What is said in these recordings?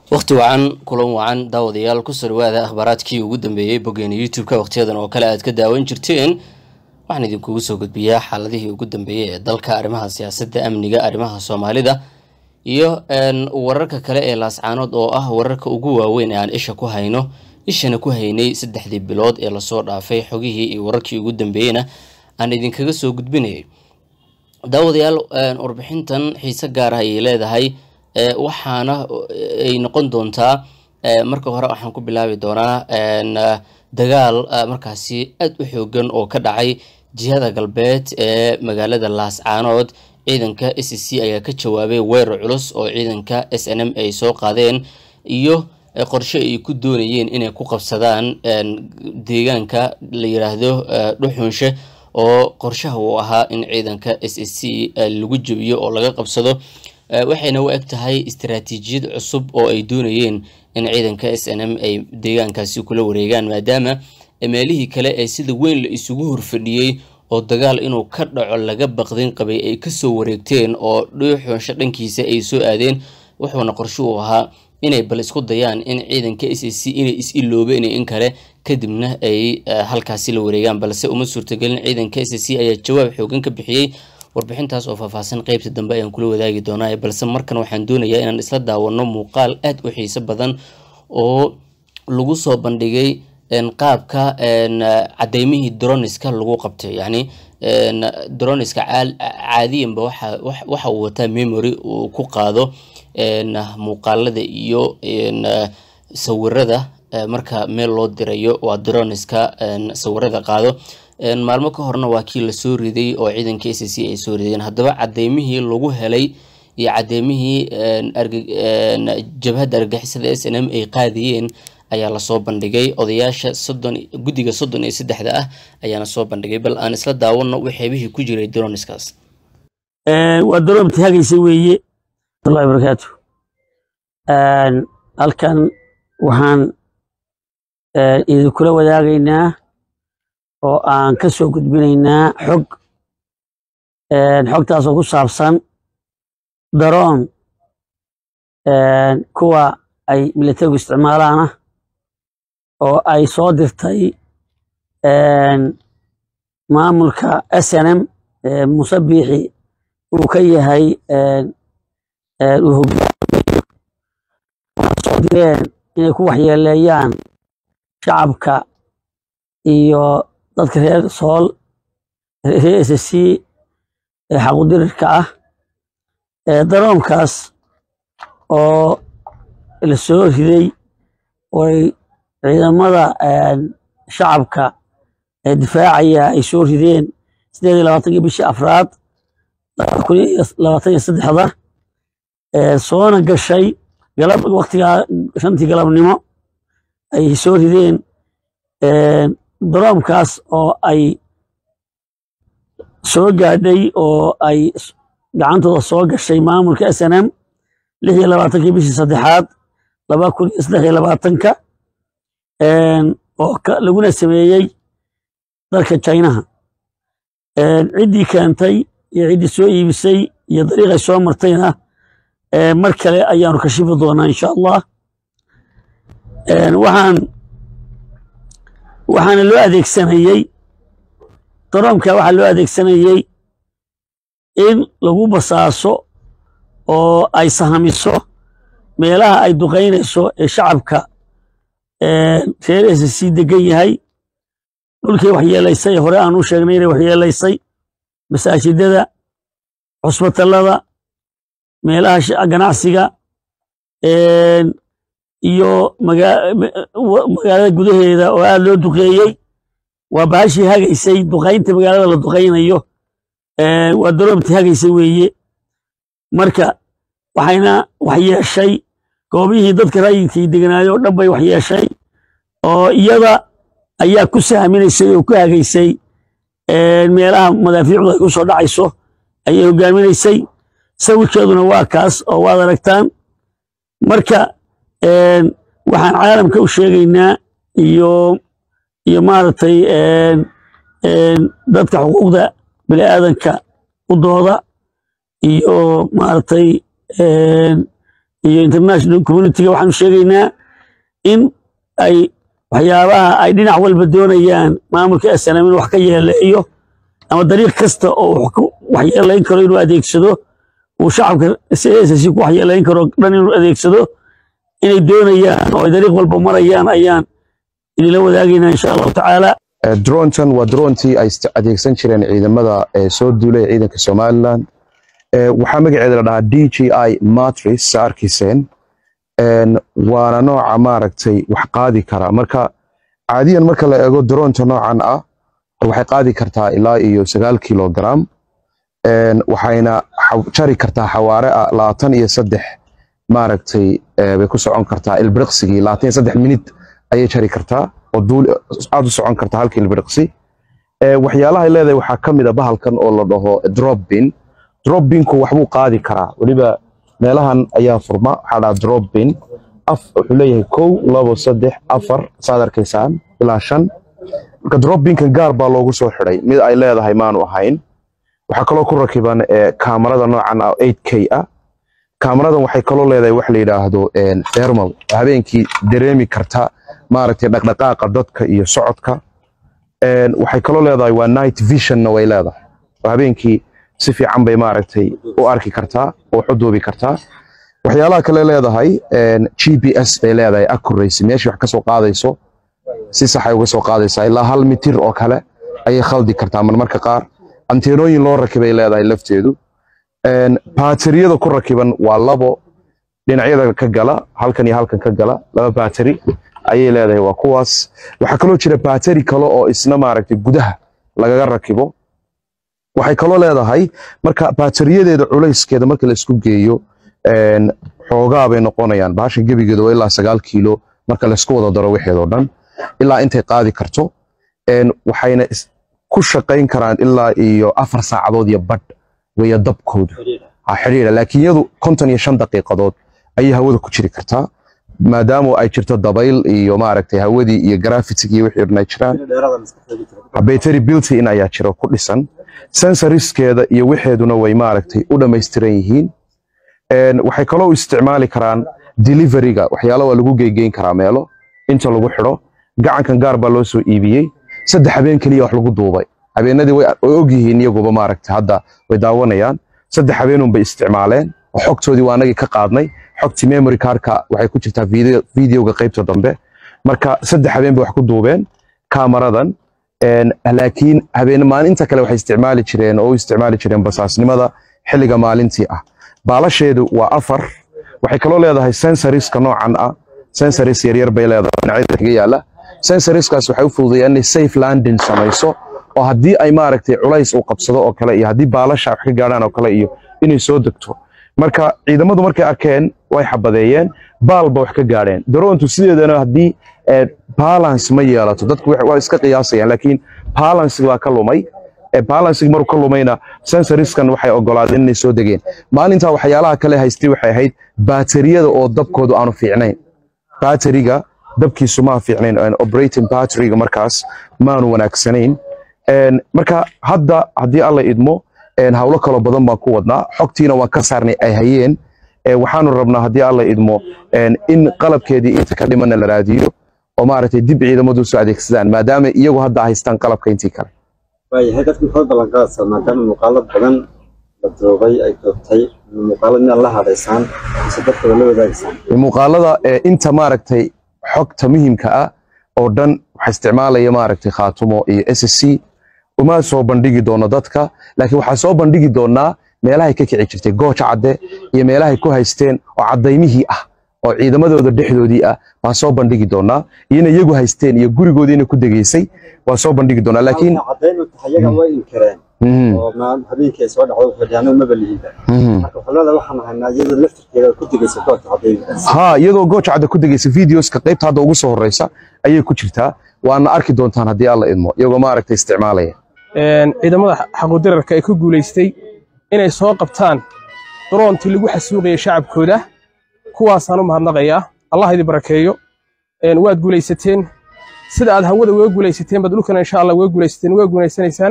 wakhti wacan kulan wacan daawadayaal kusoo dhawaada akhbaaraadkii ugu dambeeyey boggeena youtube-ka wakhtiyadan oo kale aad ka daawan jirteen waxaan idinkugu soo gudbiyaa xaaladihii ugu dambeeyey ee dalka arrimaha siyaasadda amniga arrimaha soomaalida iyo wararka kale ee laascaanood oo ah wararka ugu waaweyn ee aan isha ku hayno ishana ku haynay saddexdii bilood ee lasoo dhaafay xogihii iyo wararkii ugu dambeeyeyna aan idinkaga soo gudbinayay daawadayaal warbixintan xiise gaar ah ayay leedahay waxaana ay noqon doontaa marka hore waxaan ku bilaabi doonaa dagaal markaasi aad u xoogan oo ka dhacay jihada galbeed ee magaalada laascaanood ciidanka s c ayaa ka jawaabay weerar culus oo ciidanka s n m ay soo qaadeen iyo qorshe ay ku doonayeen inay ku qabsadaan deegaanka la yiraahdo dhuxunshe oo qorshaha uu ahaa in ciidanka s s c lagu jebiyo oo laga qabsado waxayna u eg tahay istaraatiijiyad cusub oo ay doonayeen in ciidanka s n m ay deegaankaasi kula wareegaan maadaama meelihii kale ee sida weyn la isugu horfadhiyey oo dagaal inuu ka dhaco laga baqdin qabay ay kasoo wareegteen oo dhuuxunsho dhankiisa ay soo aadeen wuxuuna qorshe uu ahaa inay bal isku dayaan in ciidanka s s c inay is-iloobeen in kale kadibna ay halkaasi la wareegaan balse uma suurtagelin ciidanka s s c ayaa jawaab xoogan ka bixiyey warbixintaas oo faahfaahsan qeybta dambe ayaan kula wadaagi doonaa balse markan waxaan doonayaa inaan isla daawano muuqaal aad u xiiso badan oo lagu soo bandhigay qaabka cadeymihii droniska lagu qabtay yacni droniska caadiyanba waxa uu wataa memory uu ku qaado muuqaalada iyo sawirada marka meel loo dirayo waa droniska sawirada qaado maalmo ka horna waa kii lasoo riday oo ciidanka s c ay soo rideen haddaba cadeymihii lagu helay iyo cadeymihii jabhadda argagixisada s n m ay qaadiyeen ayaa lasoo bandhigay odayaasha soddon guddiga soddon iyo saddexda ah ayaana soo bandhigay bal aan isla daawano waxeebihii ku jiray droniskaas waa daroon taagaysa weeye wallahi barakaatu halkan waxaan idinkula wadaagaynaa oo aan ka soo gudbinaynaa xog xogtaasoo ku saabsan daroon kuwa ay militarigu isticmaalaana oo ay soo dirtay maamulka s n m muse biixi uu ka yahay uu hogaamiyo waxaa soo direen inay ku waxyeeleeyaan shacabka iyo dadka reer sool reer s c ee xaqudirirka ah daroonkaas oo la soo riday oy ciidamada shacabka ee difaacaya ay soo rideen sideed iyo labaatankii bishii afraad laba kun iyo labaatan iyo saddexda soona gashay galab waktigaa shantii galabnimo ay soo rideen daroomkaas oo ay soo gaadhay oo ay gacantooda soo gashay maamulka s n m lix iyo labaatankii bishii saddexaad laba kun iyo saddex iyo labaatanka oo laguna sameeyey dalka jinaha ciddii keentay iyo ciddii soo iibisay iyo dariiqay soo martayna mar kale ayaanu kashifi doonaa insha allah waxaan waxaana loo adeegsanayey daroomka waxaa loo adeegsanayey in lagu basaaso oo ay sahamiso meelaha ay duqaynayso ee shacabka reer s c degan yahay dhulkii waxyeelaysay hore aan u sheegnay inay waxyeelaysay masaajidada cusbatallada meelaha ganacsiga iyo magaalada gudaheeda oo aad loo duqeeyey waa bahashii hagaysay duqaynta magaalada la duqaynayo waa daroomtii hagaysa weeye marka waxayna waxyeeshay goobihii dadka rayidkii deganaayo o dhan bay waxyeeshay oo iyada ayaa ku sahminaysay oo ku hagaysay meelaha madaafiicdu ay ku soo dhacayso ayay hogaaminaysay sawirkeeduna waa kaas oo waad aragtaan marka waxaan caalamka u sheegaynaa iyo iyo maaragtay dadka xuquuqda bini aadanka u dooda iyo maaragtay iyo international communityga waxaanu sheegaynaa in ay waxyaabaha ay dhinac walba doonayaan maamulka snm in wax ka yeeleeyo ama dariiq kasta oo wax ku waxyeelayn karo inuu adeegsado uu shacabka ssc ku waxyeelayn karo dhan inuu adeegsado inay doonayaan oo ay dariiq walba marayaan ayaan idinla wadaagaynaa insha allahu tacaala drontan waa drontii ay adeegsan jireen ciidamada soo duulay ciidanka somalilan waxaa magaceeda la dhahaa d g i matris sa arkiiseen waana nooca maaragtay wax qaadi kara marka caadiyan marka la eego dronta noocan ah waxay qaadi kartaa ilaa iyo sagaal kilogram waxayna jari kartaa xawaare ah labaatan iyo saddex maaragtay bay ku socon kartaa ilbiriqsigii labaatan iyo saddex minid ayay jari kartaa oo duul aad u socon kartaa halkii ilbiriqsi waxyaalahay leedahay waxaa ka mid a bahalkan oo la dhaho dropbin dropbinku waxbuu qaadi karaa weliba meelahan ayaa furma waxaa dhaha dropbin af wuxuu leeyahay kow labo saddex afar saad arkaysaan ilaa shan marka dropbinkan gaar baa loogu soo xidhay mid ay leedahay maanu ahayn waxaa kaloo ku rakiban kaamarada noocan ah 8k ah kaamaradan waxay kaloo leedahay wax la yidhaahdo thermal habeenkii dareemi karta maaragtay dhaqdhaqaaqa dadka iyo socodka waxay kaloo leedahay waa night visionna way leedahay oo habeenkii si fiican bay maaragtay u arki kartaa oo wax u duubi kartaa waxyaalaha kale leedahay g p s bay leedahay accuracy meeshii wax ka soo qaadayso si sax ay uga soo qaadaysaa ilaa hal mitir oo kale ayay khaldi kartaa marmarka qaar anteenooyin loo rakibay leedahay lafteedu baateriyada ku rakiban waa labo dhinacyada ka gala halkan iyo halkan ka gala laba baateri ayay leedahay waa kuwaas waxaa kaloo jira baateri kale oo isna maaragtay gudaha lagaga rakibo waxay kaloo leedahay marka baateriyadeeda culayskeeda marka la isku geeyo xoogaa bay noqonayaan baasha gebigeeda waa ilaa sagaal kiilo marka laysku wada daro wixeedoo dhan ilaa intay qaadi karto waxayna ku shaqayn karaan ilaa iyo afar saacadood iyo badh weya dabkoodu xidhiidha laakiin iyadu konton iyo shan daqiiqadood ayay hawada ku jiri kartaa maadaama ay jirto dabayl iyo maaragtay hawadii iyo graffitig iyo wixii dhan ay jiraan battery built in ayaa jiro ku dhisan sensoriskeeda iyo wixeeduna way maaragtay u dhammaystiran yihiin waxay kaloo u isticmaali karaan deliveryga waxyaalo waa lagu geygeyn karaa meelo inta lagu xidho gacankan gaar baa loo soo iibiyey saddex habeen keliya wax lagu duubay habeenadii way og yihiin iyaguba maaragtay hadda way daawanayaan saddex habeenun bay isticmaaleen oo xogtoodii waa anagii ka qaadnay xogtii memory cardka waxay ku jirtaa videoga qaybta dambe marka saddex habeen bay wax ku duubeen kaamaradan laakiin habeen maalinta kale waxay isticmaali jireen oo u isticmaali jireen basaasnimada xilliga maalintii ah baalasheedu waa afar waxay kaloo leedahay sensoriska noocan ah sensoris yaryar bay leedahay dhinacyada kaga yaala sensoriskaas waxay u fududeeyaan inay safe landing samayso oo haddii ay maaragtay culays uu qabsado oo kale iyo haddii baalasha wax ka gaadhaan oo kale iyo inay soo degto marka ciidamadu markay arkeen way xabadeeyeen baalba wax ka gaadheen daroontu sideedana haddii balance ma yeelato dadku waa iska qiyaasayaan laakiin balance baa ka lumay balancing maruu ka lumayna sensoriskan waxay ogolaadeen inay soo degeen maalintaa waxyaalaha kale haystay waxay ahayd baateriyada oo dabkoodu aanu fiicnayn baateriga dabkiisu maa fiicnayn operating batteryga markaas maanu wanaagsanayn marka hadda haddii alla idmo hawlo kaloo badan baan ku wadnaa xogtiina waan ka saarnay ay hayeen waxaanu rabnaa haddii alla idmo in qalabkeedii inta ka dhimana la raadiyo oo maaragtay dib ciidamadu soo adeegsadaan maadaama iyagu hadda haystaan qalabka intii kale waayahay dadka maxaad ballanqaadaysaa maadaama muuqaalo badan la duubay ay duubtay muuqaalo inaad la hadhaysaan mise dadkooda la wadaagaysaan muuqaalada inta maaragtay xogta muhiimka ah oo dhan waxaa isticmaalaya maaragtay khaatumo iyo s c uma soo bandhigi doono dadka laakiin waxaa soo bandhigi doonaa meelahay ka kici jirtay gooja cadde iyo meelahay ku haysteen oo cadaymihii ah oo ciidamadooda dhexdoodii ah baan soo bandhigi doonaa iyona iyagu haysteen iyo gurigoodiina ku degeysay waan soo bandhigi doonaa laakiin caddayn u tahay iyaga way inkireen oo habeenkii ay soo dhacdo fadhiyaano maba lihiba marka waxaa leedahay waxaan ahaynaa iyada laftirkeeda ku degeysa goobta caddaynkaas ha iyadoo gooja cadde ku degeysa videoska qaybta hadda ugu soo horeysa ayay ku jirtaa waana arki doontaan haddii alla idmo iyagoo maaragtay isticmaalaya ciidamada xaquudirarka ay ku guulaystay inay soo qabtaan daroontii lagu xasuuqayay shacabkooda kuwaasaan u mahadnaqayaa allah idin barakeeyo waad guulaysateen sida aad hawada uga guulaysateen baad dhulkana insha allah uga guulaysateen uga guulaysanaysaan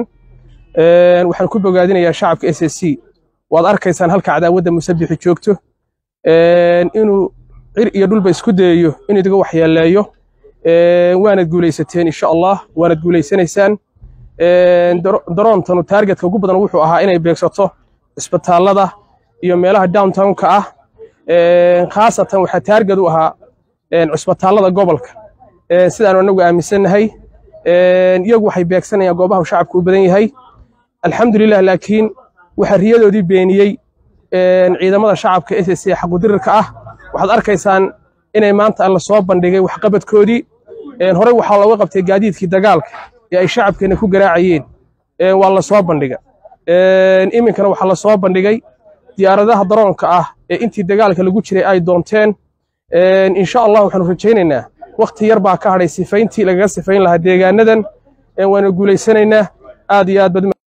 waxaan ku bogaadinayaa shacabka s s c waad arkaysaan halka cadaawadda musabixi joogto inuu cir iyo dhulba isku dayayo in idiga waxyeeleeyo waanad guulaysateen insha allah waanad guulaysanaysaan daroontanu taargetka ugu badan wuxuu ahaa inay beegsato isbitaallada iyo meelaha downtownka ah khaasatan waxaa taarget u ahaa cisbitaallada gobolka sidaanu anagu aaminsannahay iyagu waxay beegsanayaan goobaha uu shacabku u badan yahay alxamdulilah laakiin waxaa riyadoodii beeniyey ciidamada shacabka s s xaqudirirka ah waxaad arkaysaan inay maanta la soo bandhigay waxqabadkoodii horey waxaa looga qabtay gaadiidkii dagaalka ee ay shacabkeena ku garaacayeen waa la soo bandhiga iminkana waxaa la soo bandhigay diyaaradaha daroonka ah ee intii dagaalka lagu jiray ay doonteen insha allah waxaanu rajaynaynaa wakti yar baa ka hadhay sifayntii lagaga sifayn lahaa deegaanadan waana guulaysanaynaa aad iyo aad bad